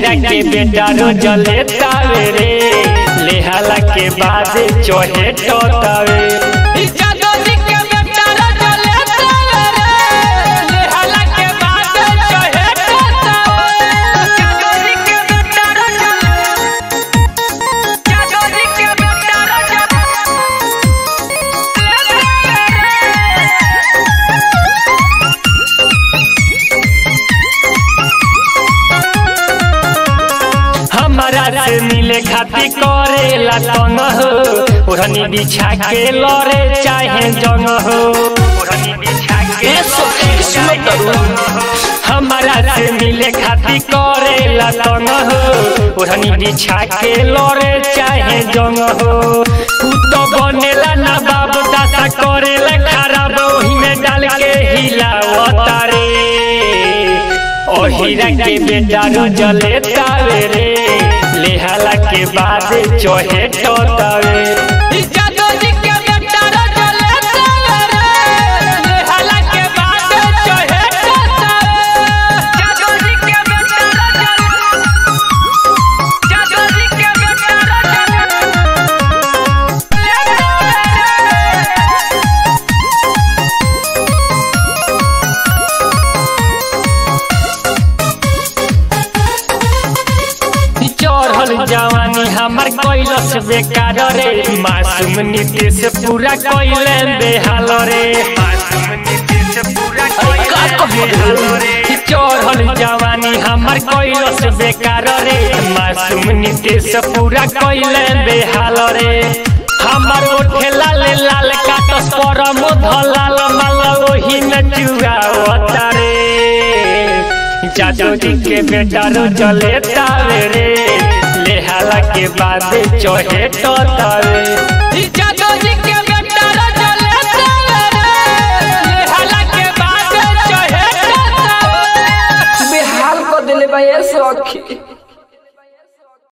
हीरा के बेटा रोज लेतावे रे लेहाला के बाद चोहे टोतावे हमारा से मिले खाती करेला तंग हो ओढ़नी बिछा के लड़े चाहे जंग हो ओढ़नी बिछा के हमारा से मिले खाती करेला तंग हो ओढ़नी बिछा के लड़े चाहे जंग हो तू तो बनेला ना बाप दासा करेला खराब ओही में डाल के हिलावता रे ओ हीरा के बेटा रोज लेतावे रे लेहाला के बाद चोहे टोतावे चढ़ल जवानी हमर कैलस बेकार रे मासूम नीतीश पूरा कैले बेहाल रे चढ़ल जवानी हमर कैलस बेकार रे मासूम नीतीश पूरा कैले बेहाल रे हमर ओठे लाल लाल काटस पर धलाल माल ओही में चुआवता रे जादू जी के बेटा रोज लेतावे रे लेहाला के बाद चोहे टोतावे बेहाल कर दिले बा ये सखी